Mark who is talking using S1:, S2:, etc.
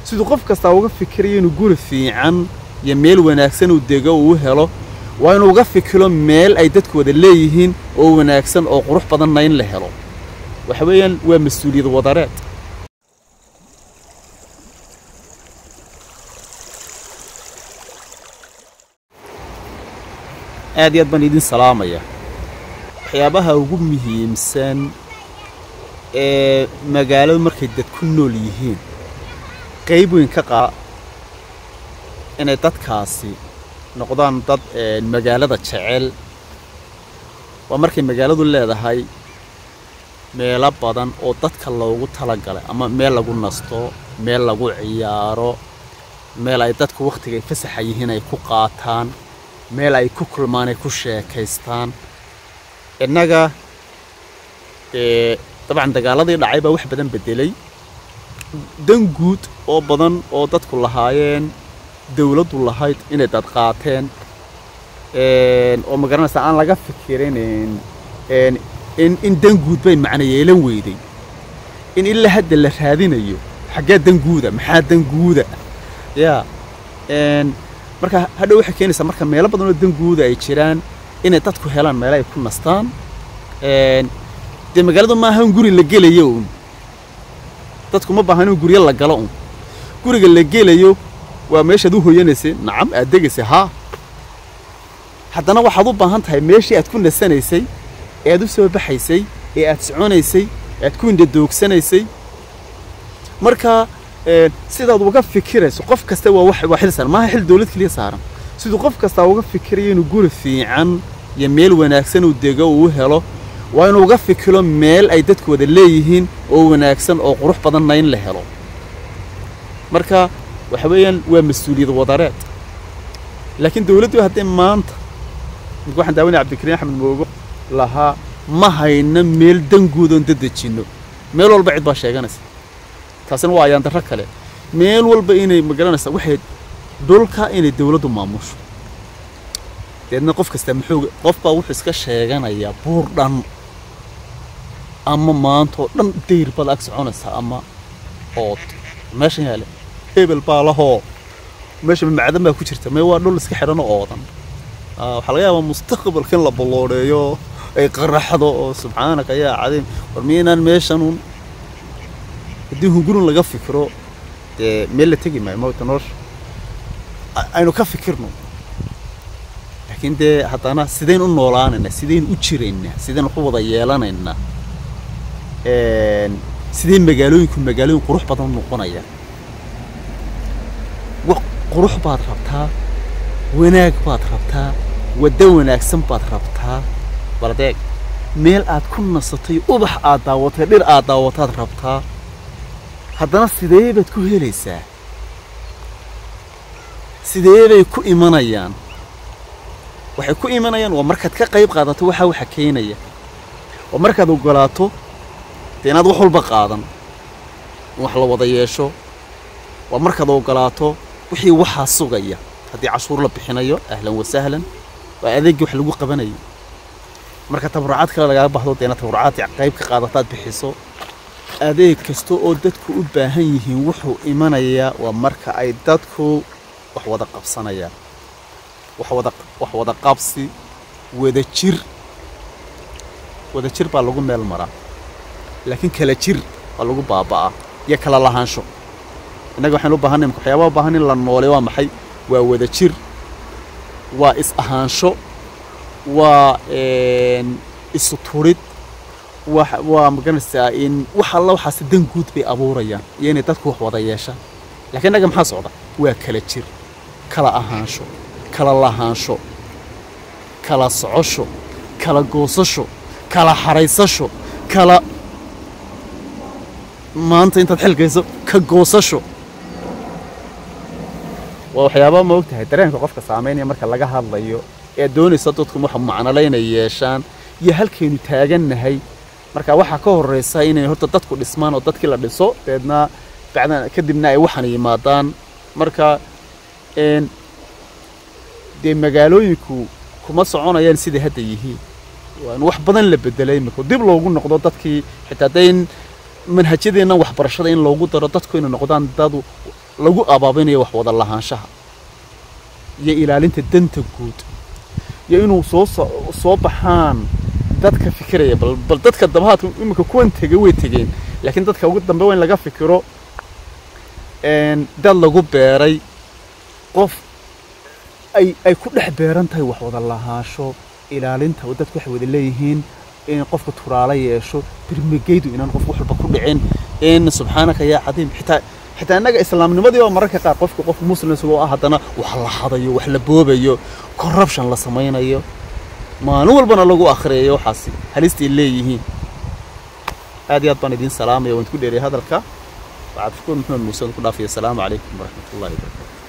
S1: siduu qof kastaa uga fikirayo inuu guri fiican iyo meel wanaagsan uu dego uu helo waa inuu uga fikiro meel ay dadku wada leeyihiin oo wanaagsan oo qurux badanna in la helo waxa weeyaan waa mas-uuliyad wadareed aad iyo aad baan idin salaamaya waxyaabaha ugu muhiimsan ee magaaladu markay dad ku nool yihiin qayb weyn ka qaa inay dadkaasi noqdaan dad magaalada jecel waa markay magaaladu leedahay meelo badan oo dadka loogu talagalay ama meel lagu nasto meel lagu ciyaaro meel ay dadku wakhtiga ay fasaxa yihiin ay ku qaataan meel ay ku kulmaan ay ku sheekaystaan innaga dabcan dagaaladii dhacay baa wax badan beddelay dan guud oo badan oo dadku lahaayeen dawladdu lahayd inay dad qaateen oo ma garanaysaa aan laga fikirin in in dan guud bay macno yeelan weyday in ilaa hadda la raadinayo xaggee dan guuda maxaa dan guuda yaa marka hadhow waxay keenaysaa marka meelo badan oo dan guuda ay jiraan inay dadku helaan meelo ay ku nastaan dee magaaladu maaha un guri la gelayo un dadku ma baahan in guryo la galo un guriga la gelayo waa meeshaad u hoyanaysay nacam aad degaysay haa haddana waxaad u baahan tahay meeshii aad ku nasanaysay ee aad u soo baxaysay ee aad soconaysay ee aad ku indhadoogsanaysay marka sidaad uga fikirayso qof kasta waa wax waa xil saaran maaha xil dawlad keliya saaran siduu qof kastaa uga fikirayo inuu guri fiican iyo meel wanaagsan uu dego uu helo waa inuu uga fikiro meel ay dadku wada leeyihiin oo wanaagsan oo qurux badanna in la helo marka waxa weeyaan waa mas-uuliyad wadareed laakiin dawladdu haddii maanta marka waxaan daawanaya cabdikariin axmed moogo lahaa ma hayna meel danguud oon dadejinno meel walba cid baa sheeganaysa taasina waa ayaan darro kale meel walba inay magaranaysaa waxay dhulka inay dawladdu maamusho deedna qof kasta muxuu qof baa wuxuu iska sheeganayaa buur dhan ama maantoo dhan dayr baad ag soconaysaa ama ood meeshan yaale hebel baa lahoo meesha macdan baa ku jirta mee waa dhul iska xidhanoo oodan waxaa laga yaabaa mustaqbalka in la balloodeeyo ay qaraxdo oo subxaanaka yaa cadiim war miinaan meeshanun haddii hungurun laga fikiro dee meel la tegi maayo mawta nolosha aynu ka fikirno laakiin dee haddana sidayn u noolaanaynaa sidayn u jiraynaa sidayn wax u wada yeelanaynaa sidee magaalooyinku magaalooyin qurux badan noqonaya wax qurux baad rabtaa wanaag baad rabtaa waddo wanaagsan baad rabtaa baldeeg meel aad ku nasatay ubax aad daawatay dhir aad daawataad rabtaa haddana sidee baad ku helaysaa sidee bay ku imanayaan waxay ku imanayaan waa markaad ka qayb qaadato waxaa waxa keenaya waa markaad oggolaato dee inaad wax walba qaadan in wax la wada yeesho waa markaad oggolaato wixii waxaa sugaya haddii cashuur la bixinayo ahlan wasahlan waa adeeggii wax lagu qabanayo marka tabarucaad kale lagaga baxdo dee inaad tabarucaad qayb ka qaadataad bixiso adeeg kasta oo dadku u baahan yihiin wuxuu imanayaa waa marka ay dadku wax wada qabsanayaan wax wada wax wada qabsi wada jir wada jir baa lagu meel maraa laakiin kala jir baa lagu baaba'aa iyo kala lahaansho innaga waxaynu u baahanay marka waxyaabaha u baahan in la noole waa maxay waa wada jir waa is ahaansho waa isu turid waa magaranaysaa in wax alla waxaasi dan guud bay abuurayaan iyo inay dadku wax wada yeeshaan lakiin innaga maxaa socda waa kala jir kala ahaansho kala lahaansho kala socosho kala goosasho kala xaraysasho kala maanta intaad xilgayso ka goosasho waa waxyaabaa ma og tahay dareenka qofka saamaynaya marka laga hadlayo ee doonaysa dadku wax macnole inay yeeshaan iyo halkaynu taagannahay marka waxaa ka horraysa inay horta dadku dhismaan oo dadkii la dhiso deedna bacdan kadibna ay waxan yimaadaan marka dee magaalooyinku kuma soconayaan siday hadda yihiin waa in wax badan la bedelay imika dib loogu noqdo dadkii xitaa hadday in manhajyadeenna waxbarashada in loogu daro dadku inay noqdaan dad lagu abaabinayo wax wada lahaanshaha iyo ilaalinta danta guud iyo inuu soo soo baxaan dadka fikiraya bal bal dadka dabahaadka iminka kuwan tegay way tegeen laakiin dadka ugu dambe waa in laga fikiro dad lagu beeray qof ay ay ku dhex beeran tahay wax wada lahaansho ilaalinta dadku waxay wada leeyihiin in qofka turaalo yeesho birmigeydu inaan qof wax walba ku dhicin in subxaanaka yaa cadiim xitaa xitaa innaga islaamnimadii oo mararka qaar qofka qof muslim isagoo ah haddana wax la hadayo wax la boobayo corruption la samaynayo maalin walbana lagu akhriyayo waxaasi halistay leeyihiin aad iyo aad baan idiin salaamaya waan ku dheeriyay hadalka waxaad shukuur maxamed muuse ku dhaafaya asalaamu calaykum waraxmatullahi wabarakatu